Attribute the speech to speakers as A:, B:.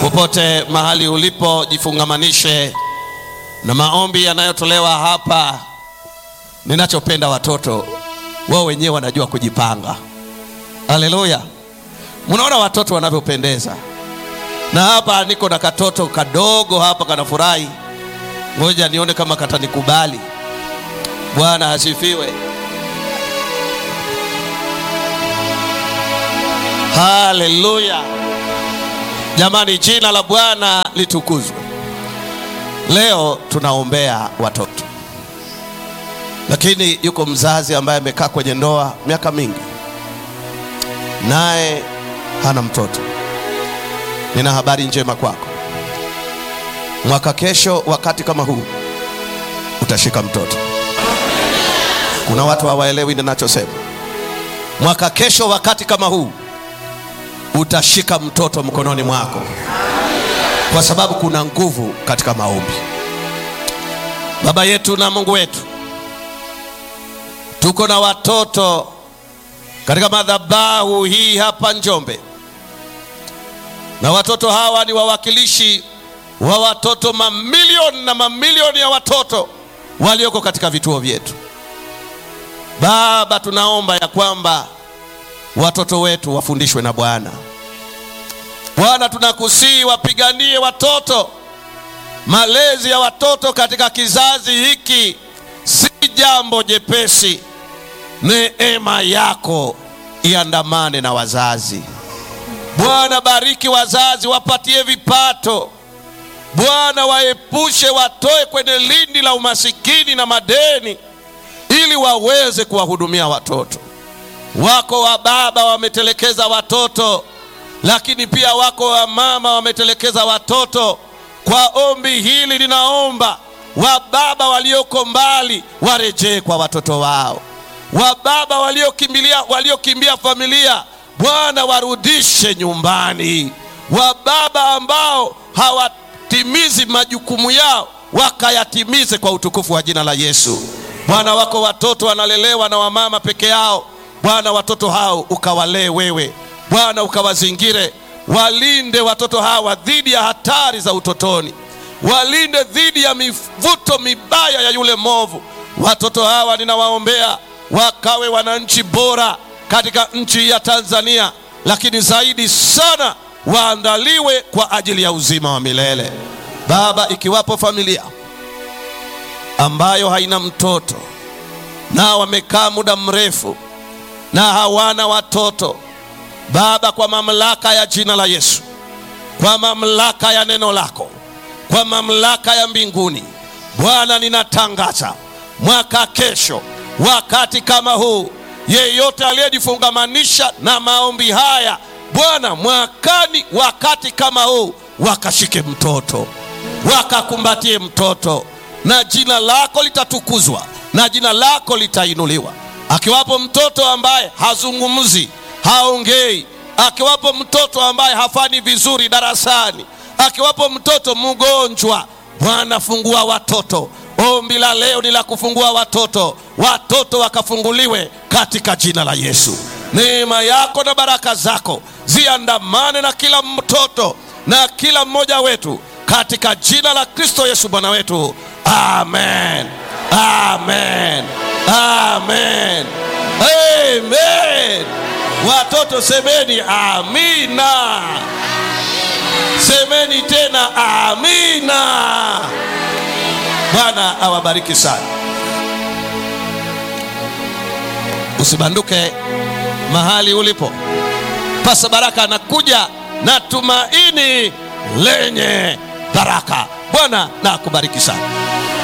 A: Popote mahali ulipo, jifungamanishe na maombi yanayotolewa hapa. Ninachopenda watoto wao wenyewe wanajua kujipanga. Haleluya! Mnaona watoto wanavyopendeza, na hapa niko na katoto kadogo hapa kanafurahi. Ngoja nione kama katanikubali. Bwana asifiwe. Haleluya! Jamani, jina la Bwana litukuzwe. Leo tunaombea watoto, lakini yuko mzazi ambaye amekaa kwenye ndoa miaka mingi, naye hana mtoto. Nina habari njema kwako, mwaka kesho wakati kama huu utashika mtoto. Kuna watu hawaelewi ninachosema. Mwaka kesho wakati kama huu utashika mtoto mkononi mwako, kwa sababu kuna nguvu katika maombi. Baba yetu na Mungu wetu, tuko na watoto katika madhabahu hii hapa Njombe, na watoto hawa ni wawakilishi wa watoto mamilioni na mamilioni ya watoto walioko katika vituo vyetu. Baba, tunaomba ya kwamba watoto wetu wafundishwe na Bwana. Bwana, tunakusii wapiganie watoto. Malezi ya watoto katika kizazi hiki si jambo jepesi. Neema yako iandamane na wazazi. Bwana, bariki wazazi, wapatie vipato. Bwana, waepushe, watoe kwenye lindi la umasikini na madeni, ili waweze kuwahudumia watoto wako. Wa baba wametelekeza watoto, lakini pia wako wa mama wametelekeza watoto. Kwa ombi hili ninaomba wababa walioko mbali warejee kwa watoto wao, wababa waliokimbilia waliokimbia familia, Bwana warudishe nyumbani, wababa ambao hawatimizi majukumu yao wakayatimize kwa utukufu wa jina la Yesu. Bwana, wako watoto wanalelewa na wamama peke yao. Bwana, watoto hao ukawalee wewe Bwana, ukawazingire, walinde watoto hawa dhidi ya hatari za utotoni, walinde dhidi ya mivuto mibaya ya yule mwovu. Watoto hawa ninawaombea wakawe wananchi bora katika nchi ya Tanzania, lakini zaidi sana waandaliwe kwa ajili ya uzima wa milele. Baba, ikiwapo familia ambayo haina mtoto na wamekaa muda mrefu na hawana watoto Baba, kwa mamlaka ya jina la Yesu, kwa mamlaka ya neno lako, kwa mamlaka ya mbinguni, Bwana, ninatangaza mwaka kesho, wakati kama huu, yeyote aliyejifungamanisha na maombi haya, Bwana, mwakani wakati kama huu, wakashike mtoto, wakakumbatie mtoto, na jina lako litatukuzwa na jina lako litainuliwa. Akiwapo mtoto ambaye hazungumzi haongei, akiwapo mtoto ambaye hafanyi vizuri darasani, akiwapo mtoto mgonjwa, Bwana fungua watoto. Ombi la leo ni la kufungua watoto, watoto wakafunguliwe katika jina la Yesu. Neema yako na baraka zako ziandamane na kila mtoto na kila mmoja wetu katika jina la Kristo Yesu Bwana wetu, amen, amen, amen, amen. Watoto semeni amina, semeni tena amina. Bwana awabariki sana. Usibanduke mahali ulipo. Pasa Baraka anakuja na tumaini lenye baraka. Bwana na akubariki sana.